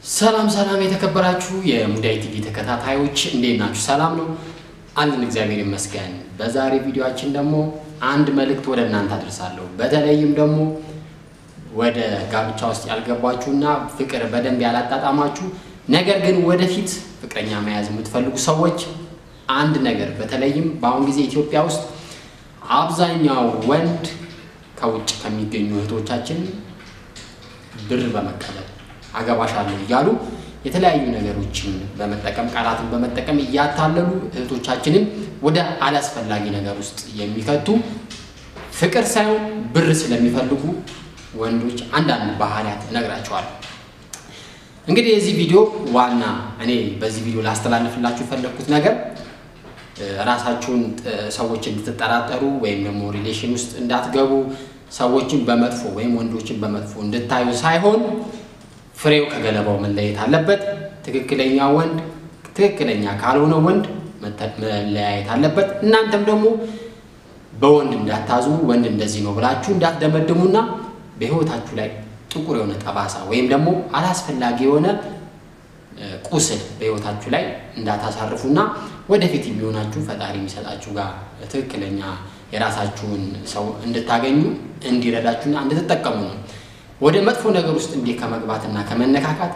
ሰላም ሰላም የተከበራችሁ የሙዳይ ቲቪ ተከታታዮች እንዴት ናችሁ? ሰላም ነው አለን፣ እግዚአብሔር ይመስገን። በዛሬ ቪዲዮአችን ደግሞ አንድ መልእክት ወደ እናንተ አድርሳለሁ። በተለይም ደግሞ ወደ ጋብቻ ውስጥ ያልገባችሁና ፍቅር በደንብ ያላጣጣማችሁ ነገር ግን ወደፊት ፍቅረኛ መያዝ የምትፈልጉ ሰዎች አንድ ነገር በተለይም በአሁን ጊዜ ኢትዮጵያ ውስጥ አብዛኛው ወንድ ከውጭ ከሚገኙ እህቶቻችን ብር በመቀበል አገባሻለሁ እያሉ የተለያዩ ነገሮችን በመጠቀም ቃላትን በመጠቀም እያታለሉ እህቶቻችንን ወደ አላስፈላጊ ነገር ውስጥ የሚከቱ ፍቅር ሳይሆን ብር ስለሚፈልጉ ወንዶች አንዳንድ ባህሪያት እነግራቸዋለሁ። እንግዲህ የዚህ ቪዲዮ ዋና እኔ በዚህ ቪዲዮ ላስተላልፍላችሁ የፈለግኩት ነገር ራሳችሁን ሰዎች እንድትጠራጠሩ ወይም ደግሞ ሪሌሽን ውስጥ እንዳትገቡ ሰዎችን በመጥፎ ወይም ወንዶችን በመጥፎ እንድታዩ ሳይሆን ፍሬው ከገለባው መለየት አለበት። ትክክለኛ ወንድ ትክክለኛ ካልሆነ ወንድ መለያየት አለበት። እናንተም ደግሞ በወንድ እንዳታዝኑ፣ ወንድ እንደዚህ ነው ብላችሁ እንዳትደመድሙና በሕይወታችሁ ላይ ጥቁር የሆነ ጠባሳ ወይም ደግሞ አላስፈላጊ የሆነ ቁስል በሕይወታችሁ ላይ እንዳታሳርፉና ወደፊት የሚሆናችሁ ፈጣሪ የሚሰጣችሁ ጋር ትክክለኛ የራሳችሁን ሰው እንድታገኙ እንዲረዳችሁና እንድትጠቀሙ ነው። ወደ መጥፎ ነገር ውስጥ እንዲህ ከመግባትና ከመነካካት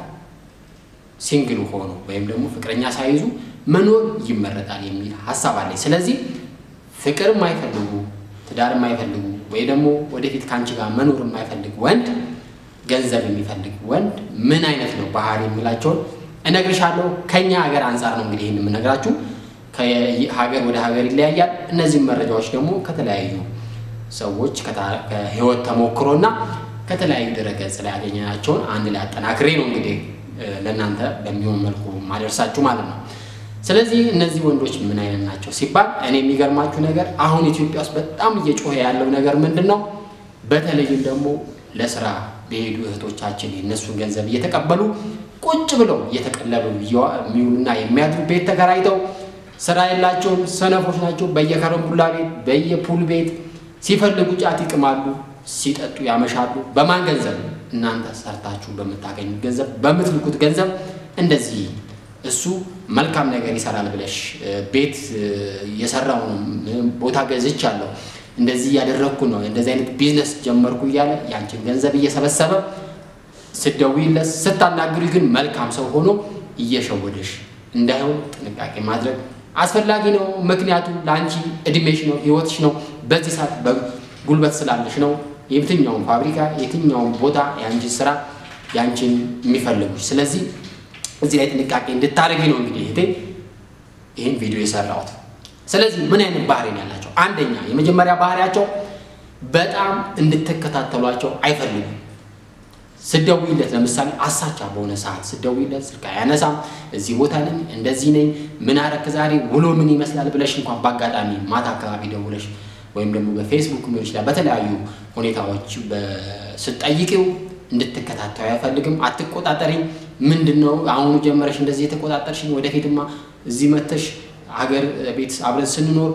ሲንግል ሆኖ ወይም ደግሞ ፍቅረኛ ሳይዙ መኖር ይመረጣል የሚል ሀሳብ አለኝ። ስለዚህ ፍቅር የማይፈልጉ ትዳር የማይፈልጉ ወይ ደግሞ ወደፊት ከአንቺ ጋር መኖር የማይፈልግ ወንድ፣ ገንዘብ የሚፈልግ ወንድ ምን አይነት ነው ባህሪ የሚላቸውን እነግርሻለሁ። ከኛ ሀገር አንጻር ነው እንግዲህ ይህን የምነግራችሁ። ከሀገር ወደ ሀገር ይለያያል። እነዚህም መረጃዎች ደግሞ ከተለያዩ ሰዎች ከህይወት ተሞክሮና ከተለያዩ ድረገጽ ላይ ያገኘናቸውን አንድ ላይ አጠናክሬ ነው እንግዲህ ለእናንተ በሚሆን መልኩ ማደርሳችሁ ማለት ነው። ስለዚህ እነዚህ ወንዶች ምን አይነት ናቸው ሲባል እኔ የሚገርማችሁ ነገር አሁን ኢትዮጵያ ውስጥ በጣም እየጮኸ ያለው ነገር ምንድን ነው? በተለይም ደግሞ ለስራ በሄዱ እህቶቻችን የእነሱን ገንዘብ እየተቀበሉ ቁጭ ብለው እየተቀለቡ የሚውሉና የሚያድሩ ቤት ተከራይተው ስራ የላቸውም፣ ሰነፎች ናቸው። በየከረምቡላ ቤት በየፑል ቤት ሲፈልጉ ጫት ይቅማሉ፣ ሲጠጡ ያመሻሉ። በማን ገንዘብ? እናንተ ሰርታችሁ በምታገኙት ገንዘብ፣ በምትልኩት ገንዘብ እንደዚህ እሱ መልካም ነገር ይሰራል ብለሽ ቤት የሰራው ነው ቦታ ገዝቻለሁ እንደዚህ እያደረግኩ ነው እንደዚህ አይነት ቢዝነስ ጀመርኩ እያለ ያንቺን ገንዘብ እየሰበሰበ ስትደውይለት ስታናግሪ ግን መልካም ሰው ሆኖ እየሸወደሽ እንዳይሆን ጥንቃቄ ማድረግ አስፈላጊ ነው። ምክንያቱም ለአንቺ እድሜሽ ነው፣ ህይወትሽ ነው። በዚህ ሰዓት ጉልበት ስላለሽ ነው የትኛውን ፋብሪካ የትኛውን ቦታ የአንቺን ስራ የአንቺን የሚፈልጉሽ። ስለዚህ እዚህ ላይ ጥንቃቄ እንድታደርጊ ነው እንግዲህ እህቴ ይህን ቪዲዮ የሰራሁት። ስለዚህ ምን አይነት ባህሪ ነው ያላቸው? አንደኛ የመጀመሪያ ባህሪያቸው በጣም እንድትከታተሏቸው አይፈልጉም። ስደውይለት ለምሳሌ አሳቻ በሆነ ሰዓት ስደውይለት ስልክ አያነሳም። እዚህ ቦታ ነኝ፣ እንደዚህ ነኝ፣ ምን አረክ ዛሬ ውሎ ምን ይመስላል ብለሽ እንኳን በአጋጣሚ ማታ አካባቢ ደውለሽ ወይም ደግሞ በፌስቡክ ሊሆን ይችላል በተለያዩ ሁኔታዎች ስትጠይቂው እንድትከታተዩ አይፈልግም። አትቆጣጠሪኝ፣ ምንድን ነው አሁኑ ጀመረሽ እንደዚህ የተቆጣጠርሽኝ? ወደፊትማ እዚህ መተሽ ሀገር ቤት አብረን ስንኖር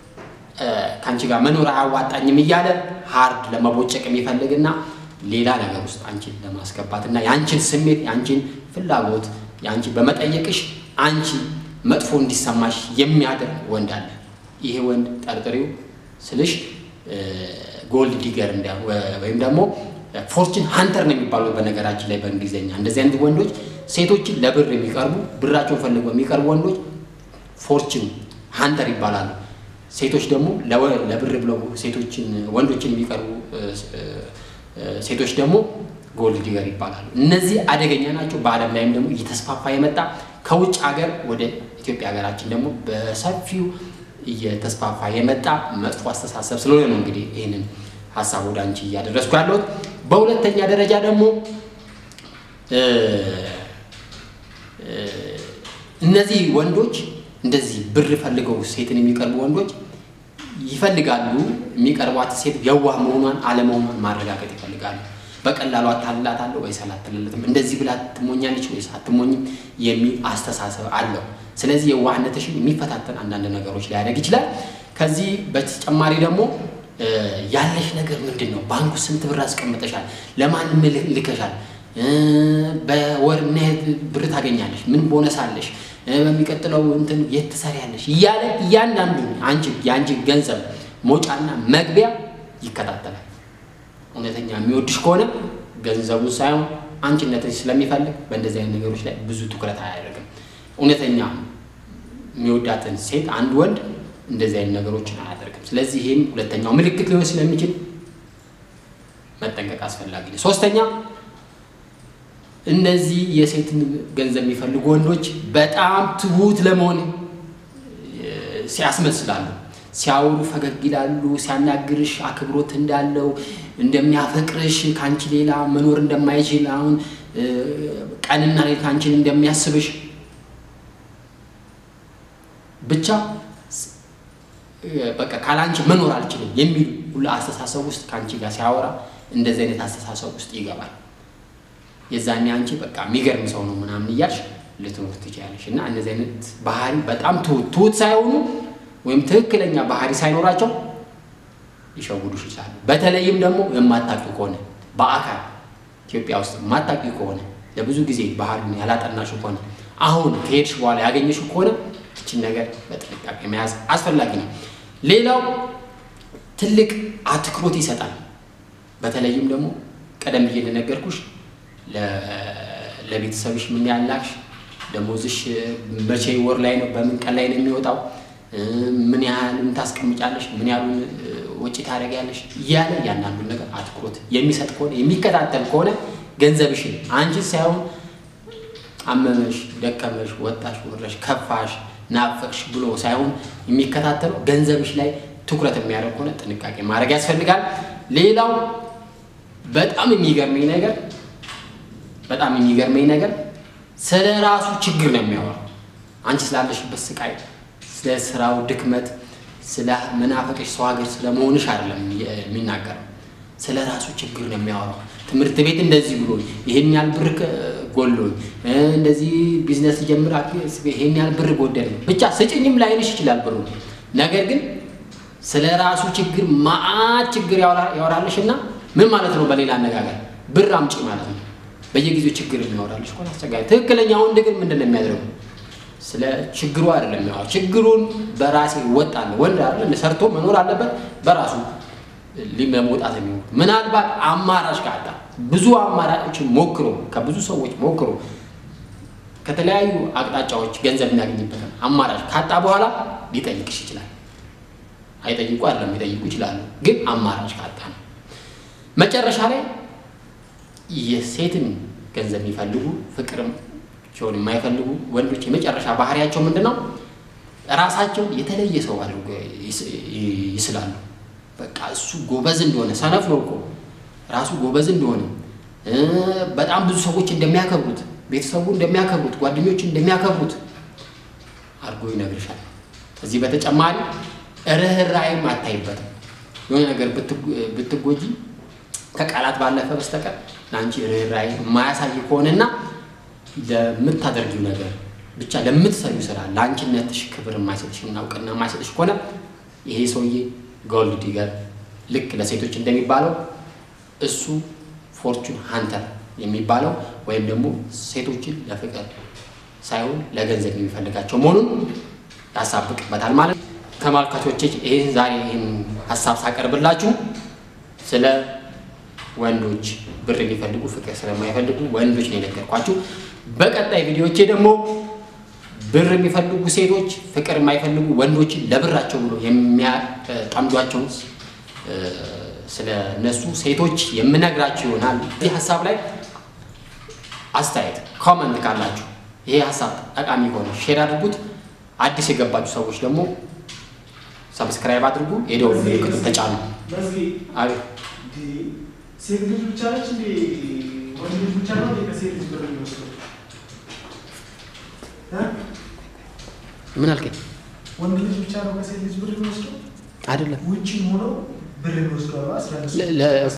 ከአንቺ ጋር መኖር አያዋጣኝም እያለ ሀርድ ለመቦጨቅ የሚፈልግና ሌላ ነገር ውስጥ አንቺን ለማስገባት እና የአንቺን ስሜት የአንቺን ፍላጎት የአንቺ በመጠየቅሽ አንቺ መጥፎ እንዲሰማሽ የሚያደርግ ወንድ አለ። ይሄ ወንድ ጠርጥሪው ስልሽ ጎልድ ዲገር ወይም ደግሞ ፎርችን ሀንተር ነው የሚባሉት በነገራችን ላይ በእንግሊዝኛ። እንደዚህ አይነት ወንዶች ሴቶችን ለብር የሚቀርቡ ብራቸውን ፈልገው የሚቀርቡ ወንዶች ፎርችን ሀንተር ይባላሉ። ሴቶች ደግሞ ለብር ብለው ሴቶችን ወንዶችን የሚቀርቡ ሴቶች ደግሞ ጎልድ ዲገር ይባላሉ። እነዚህ አደገኛ ናቸው። በዓለም ላይም ደግሞ እየተስፋፋ የመጣ ከውጭ ሀገር ወደ ኢትዮጵያ ሀገራችን ደግሞ በሰፊው እየተስፋፋ የመጣ መጥፎ አስተሳሰብ ስለሆነ ነው እንግዲህ ይህንን ሀሳብ ወደ አንቺ እያደረስኩ ያለሁት። በሁለተኛ ደረጃ ደግሞ እነዚህ ወንዶች እንደዚህ ብር ፈልገው ሴትን የሚቀርቡ ወንዶች ይፈልጋሉ። የሚቀርቧት ሴት የዋህ መሆኗን አለመሆኗን ማረጋገጥ ይፈልጋሉ። በቀላሉ አታልላታለሁ ወይስ አላትልለትም፣ እንደዚህ ብላ ትሞኛለች ወይስ አትሞኝም የሚል አስተሳሰብ አለው። ስለዚህ የዋህነትሽን የሚፈታተን አንዳንድ ነገሮች ሊያደርግ ይችላል። ከዚህ በተጨማሪ ደግሞ ያለሽ ነገር ምንድን ነው? ባንኩ ስንት ብር አስቀምጠሻል? ለማንም ልከሻል? በወር ምን ያህል ብር ታገኛለሽ፣ ምን ቦነስ አለሽ፣ በሚቀጥለው እንትን የት ትሰሪያለሽ እያለ እያንዳንዱ አንቺ የአንቺ ገንዘብ መውጫና መግቢያ ይከታተላል። እውነተኛ የሚወድሽ ከሆነ ገንዘቡን ሳይሆን አንቺነትን ስለሚፈልግ በእንደዚህ አይነት ነገሮች ላይ ብዙ ትኩረት አያደርግም። እውነተኛ የሚወዳትን ሴት አንድ ወንድ እንደዚህ አይነት ነገሮችን አያደርግም። ስለዚህ ይህም ሁለተኛው ምልክት ሊሆን ስለሚችል መጠንቀቅ አስፈላጊ ነው። ሶስተኛ እነዚህ የሴትን ገንዘብ የሚፈልጉ ወንዶች በጣም ትሁት ለመሆን ሲያስመስላሉ። ሲያወሩ ፈገግ ይላሉ። ሲያናግርሽ አክብሮት እንዳለው እንደሚያፈቅርሽ ከአንቺ ሌላ መኖር እንደማይችል አሁን ቀንና ሌሊት አንቺን እንደሚያስብሽ ብቻ በቃ ካላንቺ መኖር አልችልም የሚል ሁሉ አስተሳሰብ ውስጥ ከአንቺ ጋር ሲያወራ እንደዚህ አይነት አስተሳሰብ ውስጥ ይገባል። የዛኔ አንቺ በቃ የሚገርም ሰው ነው ምናምን እያልሽ ልትኖር ትችላለሽ። እና እነዚህ አይነት ባህሪ በጣም ትሁት ትሁት ሳይሆኑ ወይም ትክክለኛ ባህሪ ሳይኖራቸው ሊሸውዱሽ ይችላሉ። በተለይም ደግሞ የማታውቂው ከሆነ በአካል ኢትዮጵያ ውስጥ የማታውቂው ከሆነ ለብዙ ጊዜ ባህሉን ያላጠናሽው ከሆነ አሁን ከሄድሽ በኋላ ያገኘሽው ከሆነ ይችን ነገር በጥንቃቄ መያዝ አስፈላጊ ነው። ሌላው ትልቅ አትኩሮት ይሰጣል። በተለይም ደግሞ ቀደም ብዬ እንደነገርኩሽ ለቤተሰብሽ ምን ያላክሽ፣ ደሞዝሽ መቼ ወር ላይ ነው፣ በምን ቀን ላይ ነው የሚወጣው፣ ምን ያህል ታስቀምጫለሽ፣ ምን ያህሉን ወጪ ታደርጊያለሽ እያለ እያንዳንዱን ነገር አትኩሮት የሚሰጥ ከሆነ የሚከታተል ከሆነ ገንዘብሽን አንቺ ሳይሆን አመመሽ፣ ደከመሽ፣ ወጣሽ፣ ወረሽ፣ ከፋሽ፣ ናፈቅሽ ብሎ ሳይሆን የሚከታተለው ገንዘብሽ ላይ ትኩረት የሚያደርግ ከሆነ ጥንቃቄ ማድረግ ያስፈልጋል። ሌላው በጣም የሚገርመኝ ነገር በጣም የሚገርመኝ ነገር ስለ ራሱ ችግር ነው የሚያወራው። አንቺ ስላለሽበት ስቃይ፣ ስለ ስራው ድክመት፣ ስለ መናፈቅሽ ሰው ሀገር ስለ መሆንሽ አይደለም የሚናገረው። ስለ ራሱ ችግር ነው የሚያወራው። ትምህርት ቤት እንደዚህ ብሎ ይሄን ያህል ብር ጎሎኝ፣ እንደዚህ ቢዝነስ ጀምር ይሄን ያህል ብር ጎደለኝ፣ ብቻ ስጭኝም ላይልሽ ይችላል ብሩ። ነገር ግን ስለ ራሱ ችግር ማአት ችግር ያወራልሽ እና ምን ማለት ነው? በሌላ አነጋገር ብር አምጪ ማለት ነው። በየጊዜው ችግር የሚያወራልሽ እኮ አስቸጋሪ። ትክክለኛ ወንድ ግን ምንድን ነው የሚያደርገው? ስለ ችግሩ አይደለም የሚያወራው። ችግሩን በራሴ እወጣለሁ ወንድ አይደለም ሰርቶ መኖር አለበት በራሱ ለመውጣት የሚሆን ምናልባት አማራጭ ካጣ ብዙ አማራጮችን ሞክሮ ከብዙ ሰዎች ሞክሮ ከተለያዩ አቅጣጫዎች ገንዘብ የሚያገኝበትን አማራጭ ካጣ በኋላ ሊጠይቅሽ ይችላል። አይጠይቁ አይደለም ሊጠይቁ ይችላሉ፣ ግን አማራጭ ካጣ ነው። መጨረሻ ላይ የሴትን ገንዘብ የሚፈልጉ ፍቅርም ሲሆን የማይፈልጉ ወንዶች የመጨረሻ ባህሪያቸው ምንድን ነው? ራሳቸውን የተለየ ሰው አድርጎ ይስላሉ። በቃ እሱ ጎበዝ እንደሆነ ሰነፍ ነው እኮ ራሱ ጎበዝ እንደሆነ በጣም ብዙ ሰዎች እንደሚያከብሩት፣ ቤተሰቡ እንደሚያከብሩት፣ ጓደኞች እንደሚያከብሩት አድርጎ ይነግርሻል። ከዚህ በተጨማሪ ርኅራኄም አታይበትም። የሆነ ነገር ብትጎጂ ከቃላት ባለፈ በስተቀር ለአንቺ ርኅራኄ የማያሳይ ከሆነና ለምታደርጊው ነገር ብቻ ለምትሰሪው ስራ ለአንቺነትሽ ክብር የማይሰጥሽ እና እውቅና የማይሰጥሽ ከሆነ ይሄ ሰውዬ ጎልድ ዲገር ልክ ለሴቶች እንደሚባለው እሱ ፎርቹን ሃንተር የሚባለው ወይም ደግሞ ሴቶችን ለፍቅር ሳይሆን ለገንዘብ የሚፈልጋቸው መሆኑን ያሳብቅበታል ማለት ነው። ተመልካቾች ይህን ዛሬ ይህን ሀሳብ ሳቀርብላችሁ ስለ ወንዶች ብር የሚፈልጉ ፍቅር ስለማይፈልጉ ወንዶች ነው የነገርኳችሁ። በቀጣይ ቪዲዮቼ ደግሞ ብር የሚፈልጉ ሴቶች ፍቅር የማይፈልጉ ወንዶችን ለብራቸው ብሎ የሚያጠምዷቸውን ስለ እነሱ ሴቶች የምነግራችሁ ይሆናል። እዚህ ሀሳብ ላይ አስተያየት ኮመንት ካላችሁ ይሄ ሀሳብ ጠቃሚ ከሆነ ሼር አድርጉት። አዲስ የገባችሁ ሰዎች ደግሞ ሰብስክራይብ አድርጉ፣ የደወል ምልክቱን ተጫኑ። አቤት ሴት ልጅ ብቻ ነች እንዴ? ወንድ ልጅ ብቻ ነው ከሴት ልጅ ብር የሚወስደው? ምን አልከኝ? ወንድ ልጅ ብቻ ነው ከሴት ልጅ ብር የሚወስደው? አይደለም ውጭ ሆነው ብር የሚወስደው አስራ